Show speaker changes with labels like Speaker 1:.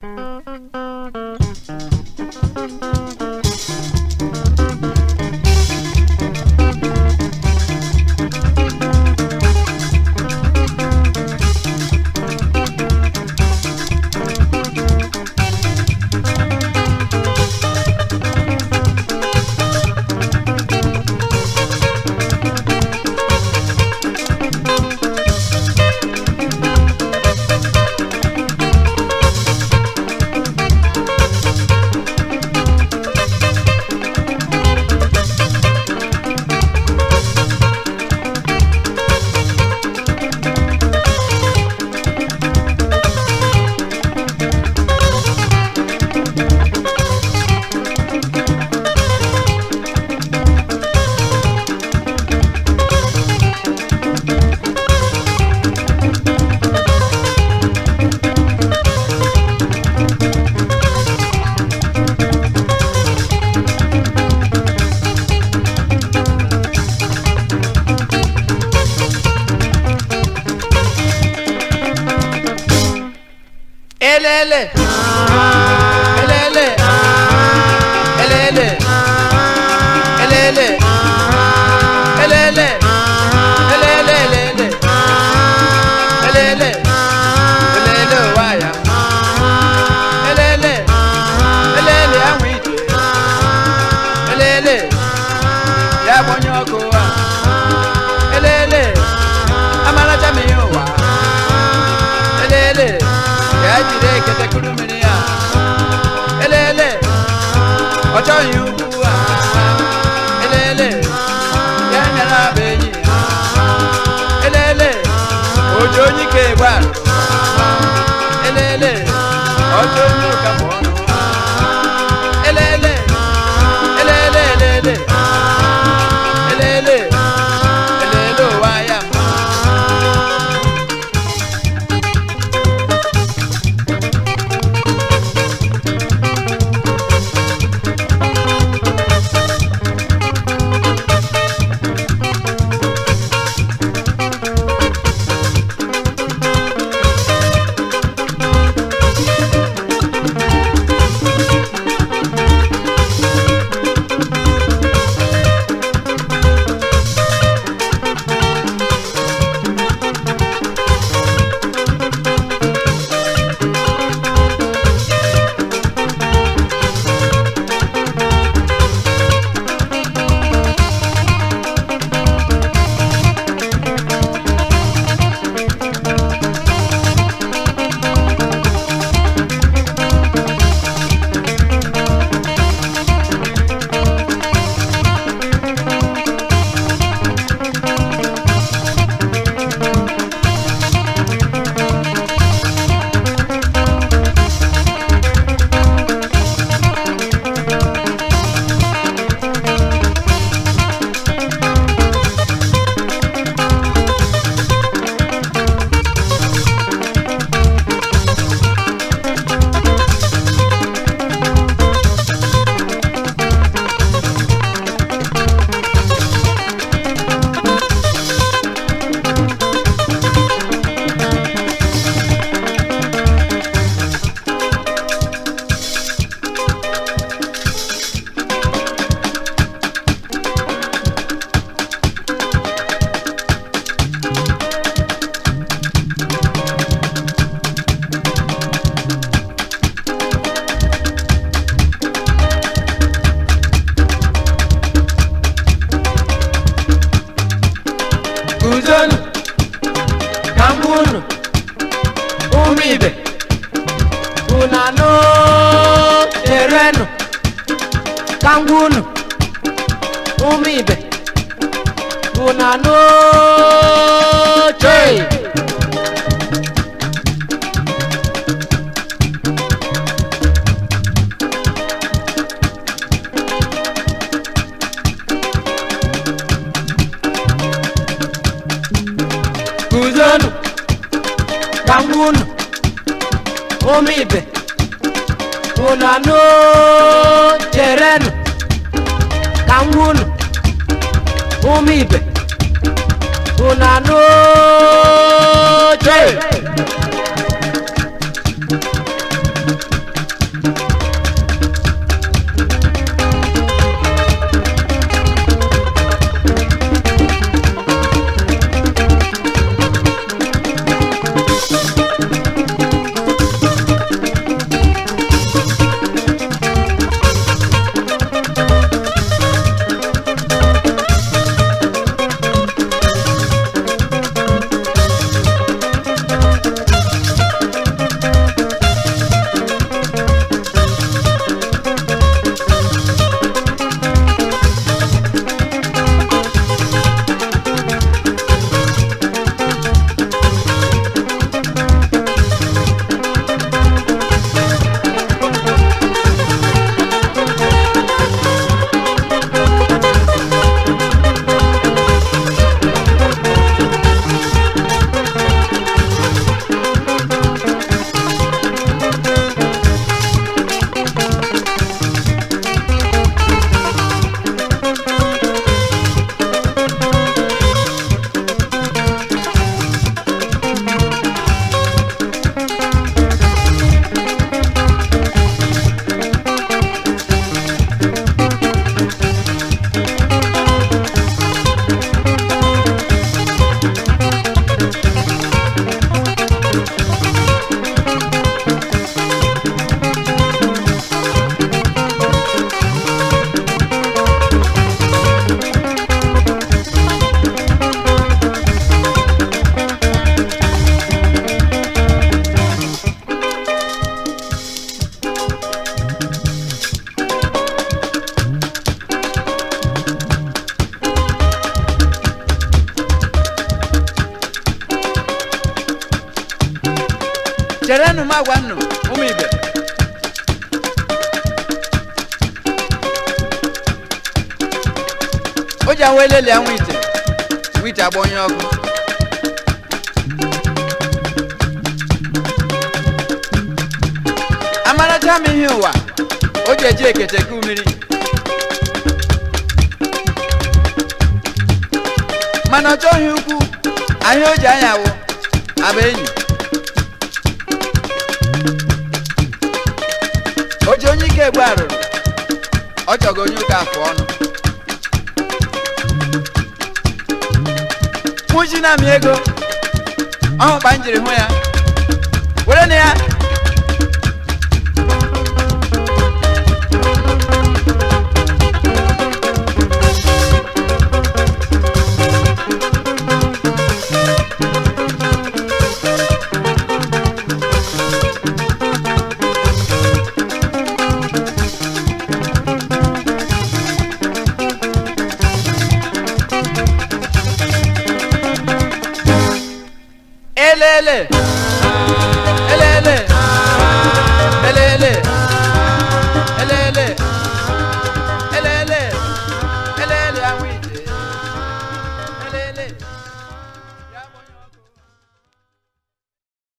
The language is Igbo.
Speaker 1: elele elele elele elele elele elele elele elele elele waya elele elele ahụ ije elele ya gbanye ọkụ a elele amaracha m ihe ụwa elele ya jiri ekete kuru mmiri ya elele ọ chọghị ugwu a elele ya nyere abụ enyi ya elele oji onye ike gba elele ọjọ onye ụka bụ ọnụ elele elele elele elele elele ụwa ya mma guzonu ka m gwa unu ụmụ ibe unu anụ cherenụ ka m gwa unu ụmụ ibe unu anụ chee guzonu ka m gwa unu ụmụ ibe unu anụ cherenụ ka m gwa unu ụmụ ibe unu anụ chee
Speaker 2: m agwa nnụ ụmụ ibe o ji ahụ eleli anwụ ite nwa ite agba onye ọkụ amaracha m ihe ụwa o ji eji ekete ku mmiri mana ọ chọghị ukwu ahịa o ji anya wụ aba enyi o ji onye ike egbe arụrụ ọ chọgo onye ụka afụ ọnụ kwụji na amị ego ọhụkpa m jiri hụ ya were na ya elele